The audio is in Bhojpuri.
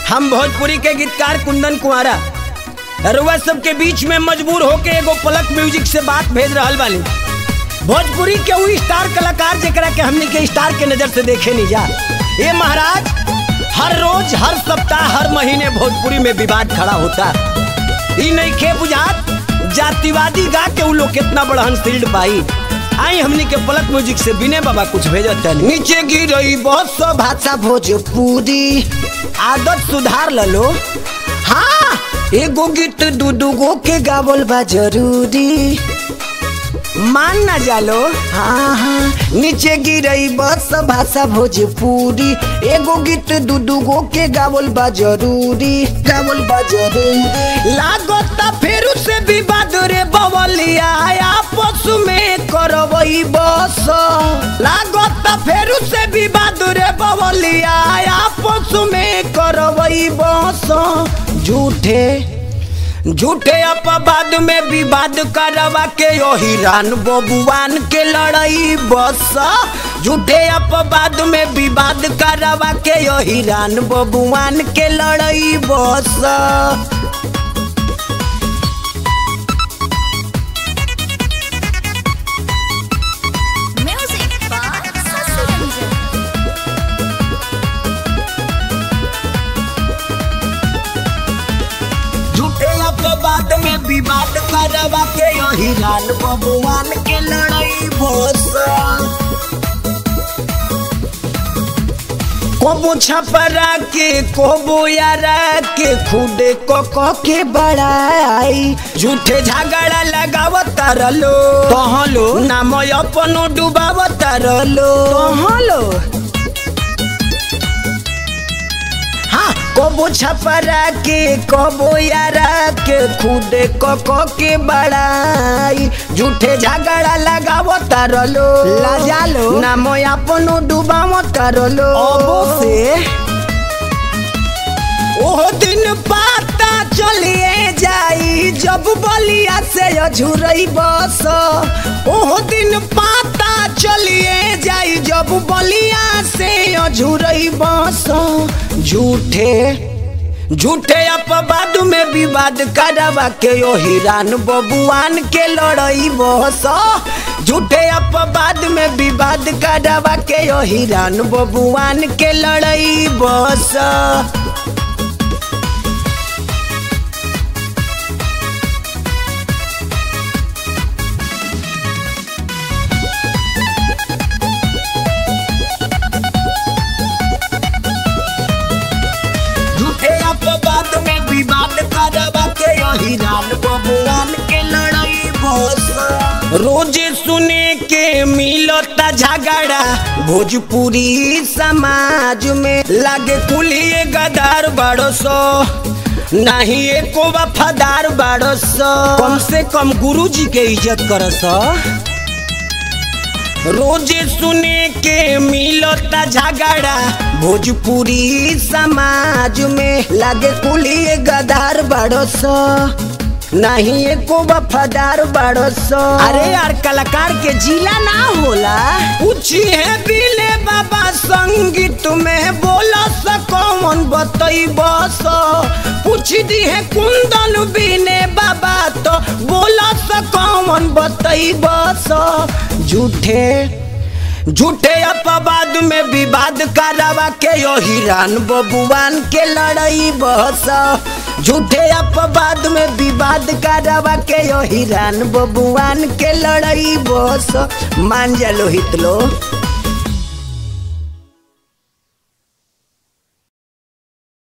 हम भोजपुरी के गीतकार कुंदन कुमारा रुआ सबके बीच में मजबूर होके एगो पलक म्यूजिक से बात भेज रहल बानी भोजपुरी के वो स्टार कलाकार जेकरा के हमनी के स्टार के नजर से देखे नहीं जा ये महाराज हर रोज हर सप्ताह हर महीने भोजपुरी में विवाद खड़ा होता ई नहीं खे बुझात जातिवादी गा के उ लोग कितना बड़हन फील्ड पाई आई हमनी के पलक म्यूजिक से बिने बाबा कुछ भेजत तनी नीचे गिरई बहुत सो भाषा भोजपुरी आदत सुधार ललो हाँ एगो गीत दू दू गो के गावल बा जरूरी मान ना जालो हाँ हाँ नीचे गिरई बस भाषा भोजपुरी एगो गीत दू दू गो के गावल बा जरूरी गावल बा जरूरी लागता फेरू से विवाद रे बवलिया आपस में करवई बस लागता फेरू से विवाद रे बवलिया आपस में करवई बस झूठे झूठे अपवाद में विवाद करवा के यो हिरान बबुआन के लड़ाई बस झूठे अपवाद में विवाद करवा के यो हिरान बबुआन के लड़ाई बस Music by Sasiranjan. झूठे अपवाद में विवाद करवा के यो हिरान बबुआन के लड़ाई बस कोबो छपरा के कोबो यारा के खुदे को को के बड़ाई झूठे झगड़ा लगावत रलो तहलो नाम अपनो डुबावत रलो तहलो हाँ कोबो छपरा के कोबो यारा के खुदे को को के बड़ाई झूठे झगड़ा लगावो तारलो लाजालो नाम अपनो डुबावो तारलो अबो से ओह दिन पाता चलिए जाई जब बलिया से अझुरई बस ओह दिन पाता चलिए जाई जब बलिया से अझुरई बस झूठे झूठे अपवाद में विवाद करवा के यो हिरान बबुआन के लड़ई बस झूठे अपवाद में विवाद करवा के यो हिरान बबुआन के लड़ई बस झूठे अपवाद में विवाद करवा के यही रान बबुआन के लड़ाई बस रोजे सुने के मिलता झगड़ा भोजपुरी समाज में लागे कुलिए गदार बड़ो सो नहीं एको वफादार बाड़ो सो कम से कम गुरुजी के इज्जत करस रोजे सुने के मिलता झगड़ा भोजपुरी समाज में लागे कुलिए गदार बड़स नहीं एको वफादार बड़स अरे यार कलाकार के जिला ना होला पूछी है बिले बाबा संगीत में बोला सकौन बतई बस पूछ दी है कुंदन बिने बाबा तो बोला सकौन बतई बस झूठे झूठे अपवाद में विवाद करवा के यो हिरान बबुआन के लड़ाई बस झूठे अपवाद में विवाद करवा के यो हिरान बबुआन के लड़ाई बस मान जा लोहित लो